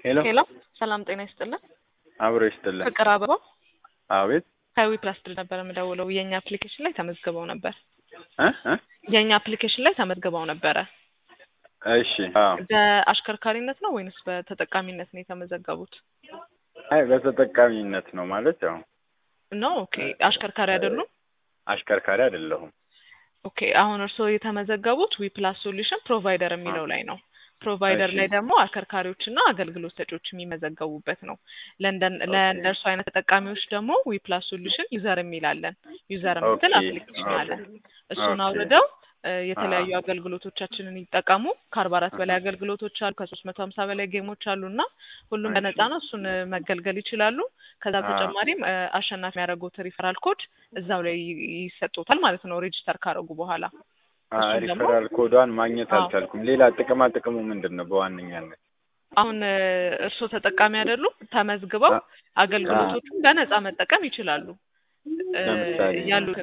ሄሎ ሄሎ ሰላም ጤና ይስጥልን። አብሮ ይስጥልን። ፍቅር አበባው አቤት ከዊ ፕላስ ድል ነበር የምደውለው። የእኛ አፕሊኬሽን ላይ ተመዝግበው ነበር። እ እ የእኛ አፕሊኬሽን ላይ ተመዝግበው ነበረ። እሺ አዎ። በአሽከርካሪነት ነው ወይንስ በተጠቃሚነት ነው የተመዘገቡት? አይ በተጠቃሚነት ነው ማለት ያው ነው ኦኬ። አሽከርካሪ አይደሉም? አሽከርካሪ አይደለሁም። ኦኬ አሁን እርስዎ የተመዘገቡት ዊ ፕላስ ሶሉሽን ፕሮቫይደር የሚለው ላይ ነው። ፕሮቫይደር እሺ። ላይ ደግሞ አሽከርካሪዎችና አገልግሎት ሰጪዎች የሚመዘገቡበት ነው። ለእንደን ለእነርሱ አይነት ተጠቃሚዎች ደግሞ ዊ ፕላስ ሶሉሽን ዩዘር የሚላለን ዩዘር የምትል ኦኬ፣ አፕሊኬሽን አለ። እሱን ኦኬ። አውርደው እ የተለያዩ አገልግሎቶቻችንን ይጠቀሙ። ከአርባ አራት በላይ አገልግሎቶች አሉ። ከሶስት መቶ ሀምሳ በላይ ጌሞች አሉ እና ሁሉም እሺ። በነፃ ነው። እሱን እ መገልገል ይችላሉ። ከዛ አ- በተጨማሪም እ አሸናፊ የሚያደርጉት ሪፈራል ኮድ እዛው ላይ ይ- ይሰጡታል ማለት ነው ሬጂስተር ካደረጉ በኋላ አ- እሱን ደግሞ ሪፈራል ኮዷን ማግኘት አዎ። አልቻልኩም። ሌላ ጥቅማ ጥቅሙ ምንድን ነው በዋነኛነት? አሁን እ እርስዎ ተጠቃሚ አይደሉም? ተመዝግበው አ- አገልግሎቶቹን በነፃ መጠቀም ይችላሉ። እ ለምሳሌ ያሉትን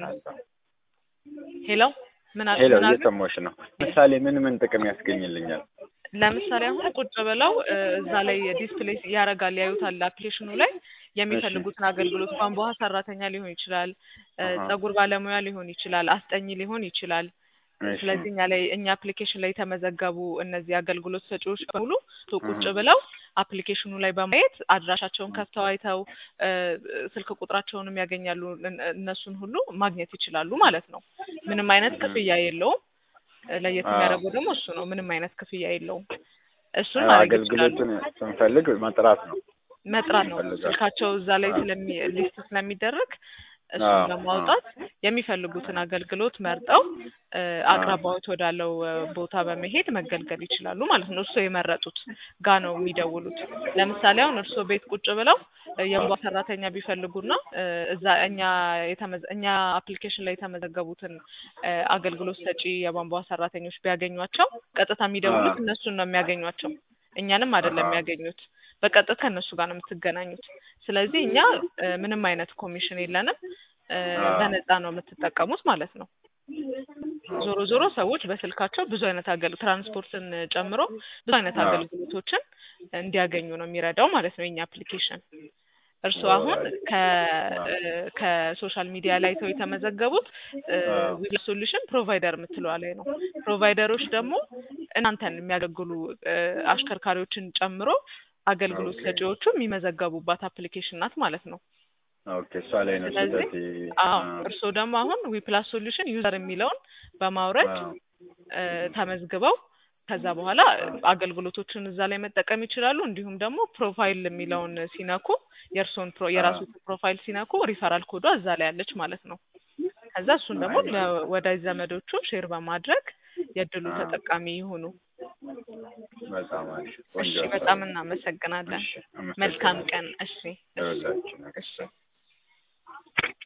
ሄሎ ምን አል- ሄሎ ምን አሉ? እየሰማሁሽ ነው። ምሳሌ ምን ምን ጥቅም ያስገኝልኛል? ለምሳሌ አሁን ቁጭ ብለው እ እዛ ላይ ዲስፕሌይ ያደርጋል ያዩታል አፕሊኬሽኑ ላይ የሚፈልጉትን አገልግሎት ቧንቧ ሰራተኛ ሊሆን ይችላል፣ እ አሃ። ፀጉር ባለሙያ ሊሆን ይችላል፣ አስጠኝ ሊሆን ይችላል። እሺ። ስለዚህ እኛ ላይ እኛ አፕሊኬሽን ላይ የተመዘገቡ እነዚህ አገልግሎት ሰጪዎች በሙሉ ቶ ቁጭ እህ። ብለው አፕሊኬሽኑ ላይ በማየት አድራሻቸውን ከፍተው አይተው እ ስልክ ቁጥራቸውንም ያገኛሉ። እን- እነሱን ሁሉ ማግኘት ይችላሉ ማለት ነው። ምንም አይነት እህ። ክፍያ የለውም። እ ለየት አዎ። የሚያደርገው ደግሞ እሱ ነው። ምንም አይነት ክፍያ የለውም። እሱን አዎ፣ ማድረግ ይችላሉ። አገልግሎቱን ስንፈልግ መጥራት ነው። መጥራት ነው። ፈልጋለሁ። ስልካቸው እዛ ላይ አዎ። ስለሚ ሊስት ስለሚደረግ እሱን አዎ፣ በማውጣት የሚፈልጉትን አገልግሎት መርጠው እ አቅራቢያዎት ወዳለው እ ቦታ በመሄድ መገልገል ይችላሉ ማለት ነው። እርስዎ የመረጡት ጋ ነው የሚደውሉት። ለምሳሌ አሁን እርስዎ ቤት ቁጭ ብለው እ የቧንቧ ሰራተኛ ቢፈልጉና እ እዛ እኛ የተመዘ እኛ አፕሊኬሽን ላይ የተመዘገቡትን እ አገልግሎት ሰጪ የቧንቧ ሰራተኞች ቢያገኟቸው ቀጥታ የሚደውሉት አዎ። እነሱን ነው የሚያገኟቸው። እኛንም አይደለም አሃ። የሚያገኙት። በቀጥታ ከእነሱ ጋር ነው የምትገናኙት። ስለዚህ እኛ እ ምንም አይነት ኮሚሽን የለንም። እ አዎ። በነፃ ነው የምትጠቀሙት ማለት ነው። ዞሮ ዞሮ ሰዎች በስልካቸው ብዙ አይነት አገል ትራንስፖርትን ጨምሮ ብዙ አይነት አዎ። አገልግሎቶችን እንዲያገኙ ነው የሚረዳው ማለት ነው የኛ አፕሊኬሽን። እርስዎ አሁን ከ እ ከሶሻል ሚዲያ ላይ ተው የተመዘገቡት አዎ። ዊል ሶሉሽን ፕሮቫይደር የምትለዋ ላይ ነው። ፕሮቫይደሮች ደግሞ እናንተን የሚያገለግሉ እ አሽከርካሪዎችን ጨምሮ አገልግሎት ኦኬ። ሰጪዎቹ የሚመዘገቡባት አፕሊኬሽን ናት ማለት ነው። ኦኬ፣ እሷ ላይ ነው ስለዚህ ስህተቴ። አዎ አዎ። እርስዎ ደግሞ አሁን ዊፕላስ ሶሉሽን ዩዘር የሚለውን በማውረድ አዎ። እ ተመዝግበው ከዛ በኋላ አገልግሎቶቹን እዛ ላይ መጠቀም ይችላሉ። እንዲሁም ደግሞ ፕሮፋይል የሚለውን ሲነኩ የእርስዎን ፕሮ የራሱን ፕሮፋይል ሲነኩ ሪፈራል ኮዷ እዛ ላይ አለች ማለት ነው። ከዛ እሱን ደግሞ አይ። ለወዳጅ ዘመዶቹ ሼር በማድረግ የእድሉ አዎ። ተጠቃሚ ይሁኑ። በጣም አሪፍ እሺ ቆንጆ በጣም ሀሳብ ነው። እናመሰግናለን። እሺ፣ መልካም አመሰግናለሁ። ቀን። እሺ እሺ ለሁላችንም። እሺ